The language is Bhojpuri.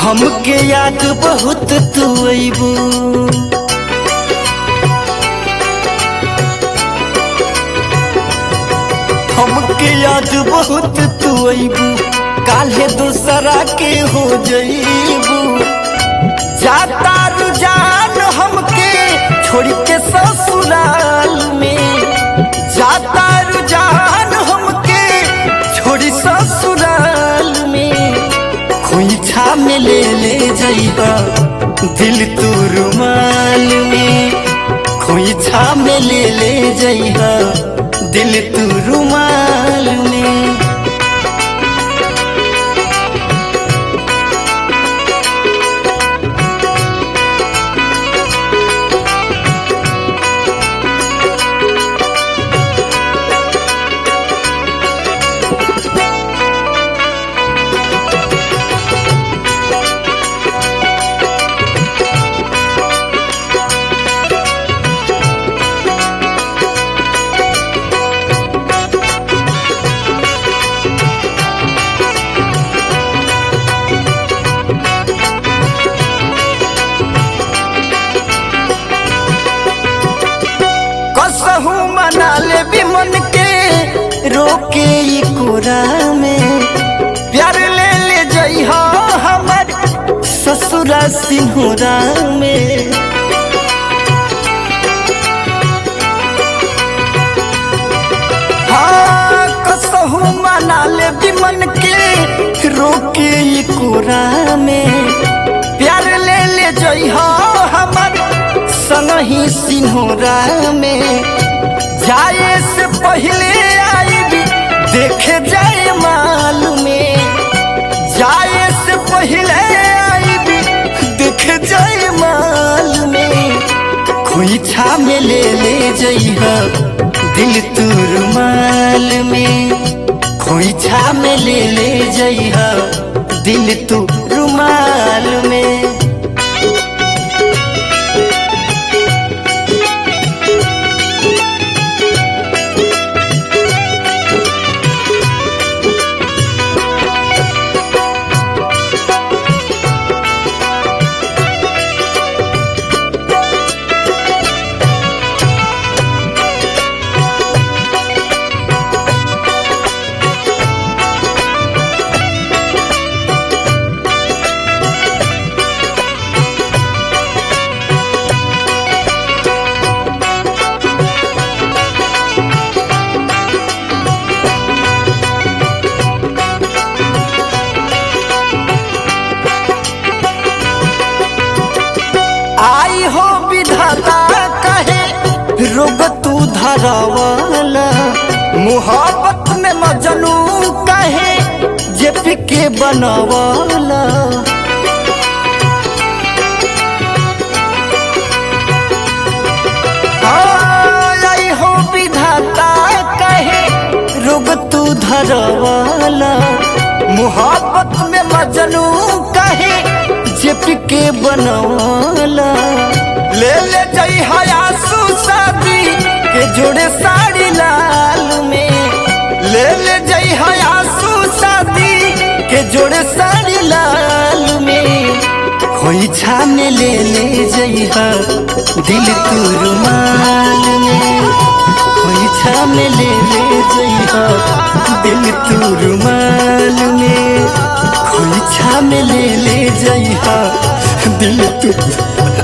हमके याद बहुत तू अबू हमके याद बहुत तू अबू काल्हे दूसरा के हो जईबू जाता रुझान हमके छोड़ के ससुराल में जाता रुझान हमके छोड़ी ससुराल में खोइछा में ले ले जइबा दिल तू रुमाल में खोइछा में ले ले जइबा दिल तू रुमाल में कसहू मना ले भी मन के रोके ई कोरा में प्यार ले ले जई हो हमर ससुरा सिंहरा में हाँ कसहू मना ले भी मन के रोके ई कोरा में प्यार ले ले जई हो हमर संगही सिन्होरा में जाए से पहले आईबी देखे जाए माल में जाए से पहले आईबी देखे जाए माल में खोइछा में ले ले जइहा दिल तू रुमाल में खोइछा में ले ले जइहा दिल तू रुमाल में आई हो विधाता कहे रोग तू धरवाला मोहब्बत में मजनू कहे जे फिके बनवाला हाँ, आई हो विधाता कहे रोग तू धरवाला मोहब्बत में मजनू कहे जिप के बनवाला ले ले जई हयासु शादी के जोड़े साड़ी लाल में ले ले जई हयासु शादी के जोड़े साड़ी लाल में खोइछा में ले ले जइहा दिल तू रुमाल में खोइछा में ले ले जइहा दिल तू रुमाल में खोइछा में ले ले जइहा दिल तू